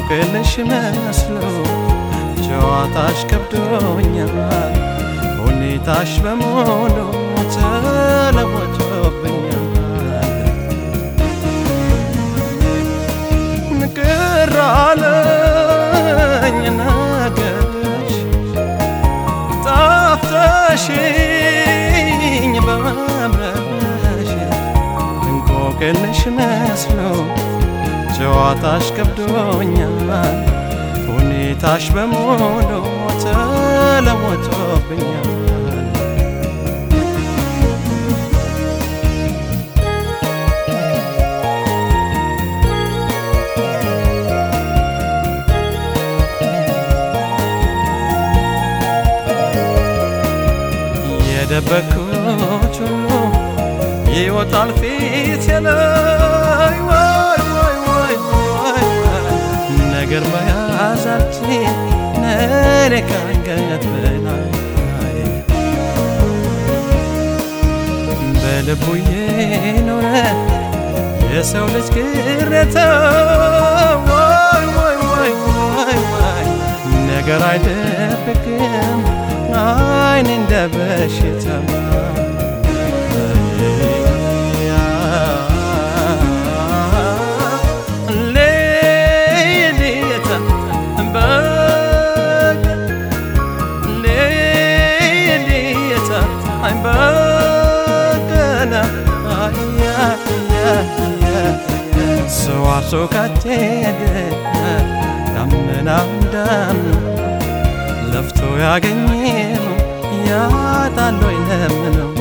እንቆቅልሽ መስሎ ጨዋታሽ ከብዶኛል ሁኔታሽ በሙሉ ተለወጦብኛል ቅር አለኝ ነገርሽ ጣፍተሽኝ በመምረሽ እንቆቅልሽ መስሎ ጨዋታሽ ከብዶኛል ሁኔታሽ በሙሉ ተለወጦብኛል የደበኩት ሁሉ ይወጣል ፊት ላይ ወይ ወይ ወይ ወይ ነገር መያዛችን ነኔ ካንገት በላይ በልቡ የኖረ የሰው ልጅ ቅሬታ ወይ ወይ ወይ ወይ ወይ ነገር አይደብቅም አይን እንደ በሽታ ሰው አርሶ ካደገ ዳመናም ዳምና ለፍቶ ያገኘው ያጣል ወይ ለምነው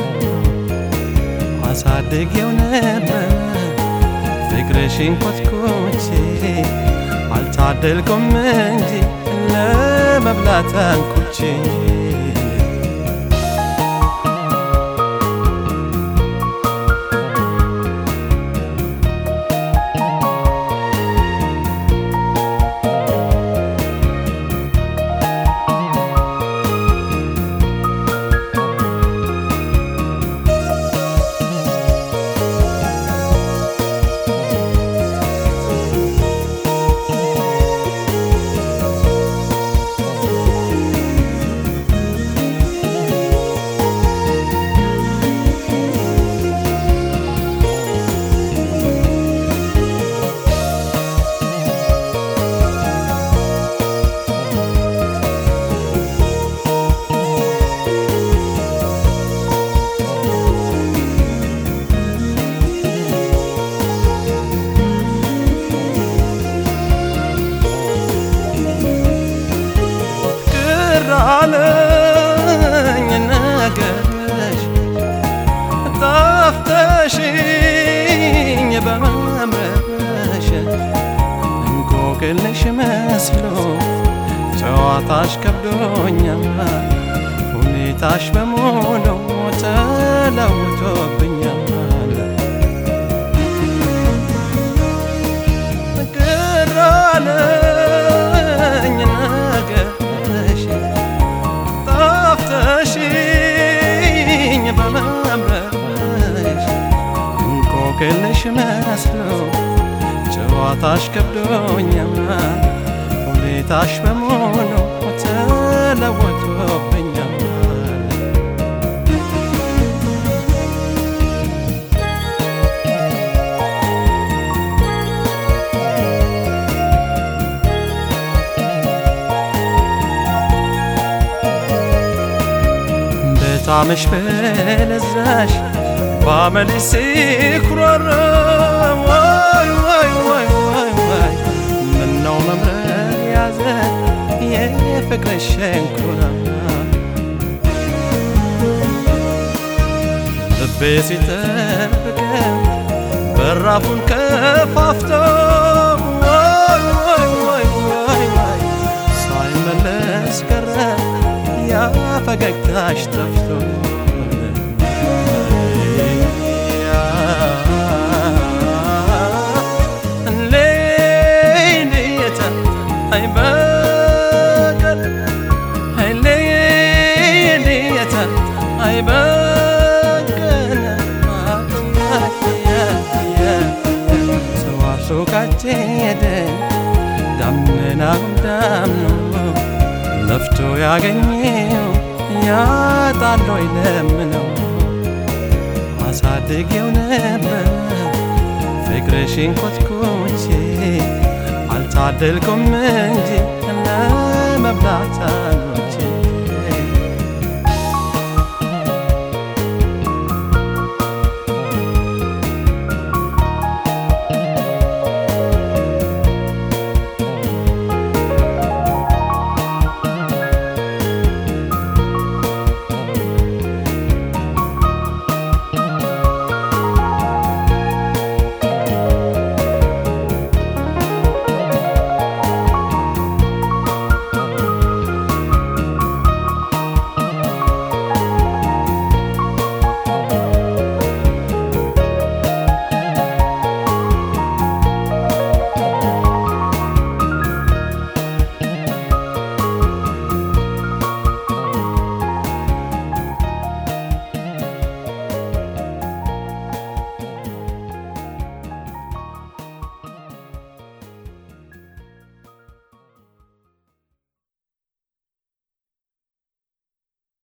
አሳድጌው ነበር ፍቅርሽን ኮትኮቼ አልታደልኩም እንጂ ለመብላት አንኩቼ አለኝ ነገርሽ ጣፍተሽኝ በመምረሽ እንቆቅልሽ መስሎ ጨዋታሽ ከብዶኛል ሁኔታሽ በሙሉ ተለውጦብኛል ቅር አለኝ ነገርሽ ጣፍተሽኝ በመምረሽ እንቆቅልሽ መስሎ ጨዋታሽ ከብዶኛል ሁኔታሽ በሙሉ ተለወጦብኛል በጣምሽ በለዛሽ ባመልሽ ሲኩራራ ዋይ ዋይ ዋይ ዋይ ዋይ ምነው መምረር ያዘ የፍቅርሽ ሸንኮራ ልቤ ሲጠብቀው በራፉን ከፋፍቶ ዋይ ዋይ ዋይ ዋይ ዋይ ሳይመለስ ቀረ ያ ፈገግታሽ ጠፍቶ ሄደ ዳመና ለፍቶ ያገኘው ያጣለው ይለምነው አሳድጌው ነበር ፍቅርሽን ኮትኩቼ አልታደልኩም እንጂ ለመብላት አልኖር